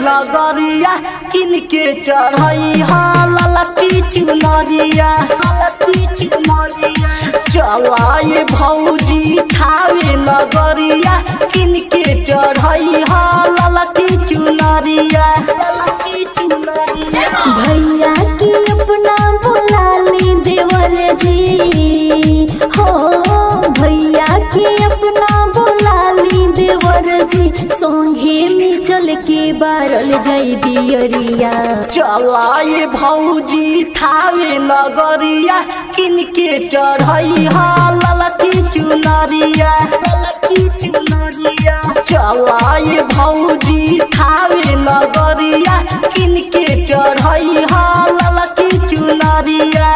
नगरिया किनके चढ़ई हा ललकी चुनरिया ललकी चुनरिया चलाए भौजी थावे नगरिया किनके चढ़ई हा ललकी चुनरिया ललकी चुनरिया भैया की अपना बुला ली देवर जी हो भैया की अपना बुला ली देवर जी संगे में चल के बारल जाई दियरिया चलाए भौजी थावे नगरिया किनके चढ़ई हा ललकी चुनरिया ललकी चुनरिया चलाए भौजी थावे नगरिया किनके चढ़ई हा ललकी चुनरिया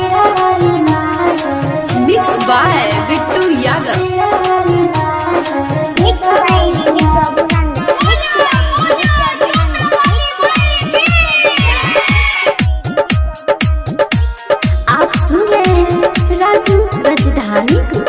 मिक्स बाय बिट्टू यादव आप सुन रहे हैं राजू राजधानी को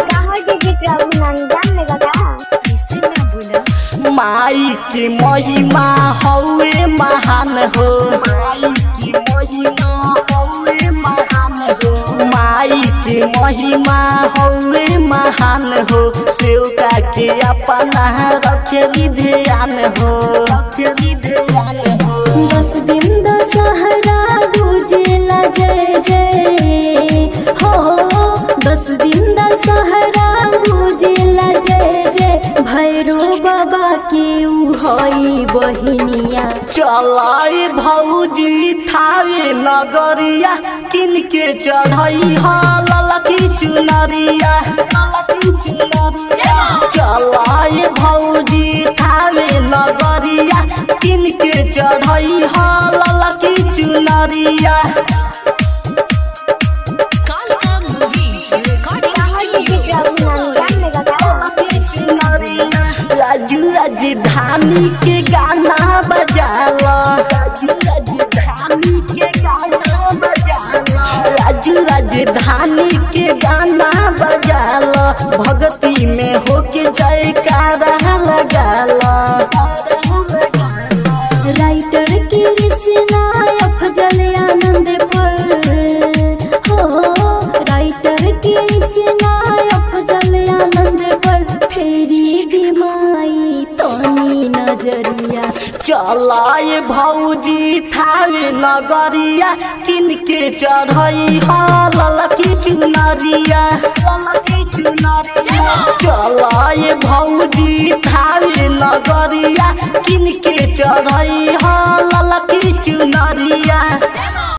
कैसे ना बोला माई की महिमा हौवे महान हो माई की महिमा हौवे महान हो माई की महिमा हौवे महान हो सेवका के अपना रखे ध्यान हो रखे ध्यान हो दस दिन दशहरा गुजेला जय जय हो दस दिन दशहरा गुजेला जय जय भैरो बाबा के उ हई बहिनिया चलाए भौजी थावे नगरिया किनके चढ़ई हा ललकी चुनरिया ललकी चुनरिया चलाए भौजी थावे नगरिया किनके चढ़ई हा ललकी चुनरिया कालका मूवीज रिकॉर्डिंग स्टूडियो राजू राजधानी के गाना बजाला राजू राजधानी के गाना बजाला राजू राजधानी के गाना बजाला भक्ति में होके जयकारा लगाला राइटर के रचना अफजल आनंद पर हो राइटर के रचना अफजल आनंद पर फेरी दिमाई तनी नजरिया चलाए भौजी थावे नगरिया किनके चढ़ई हा ललकी चुनरिया ललकी चुनरिया चलाए भौजी थावे नगरिया किनके चढ़ई हा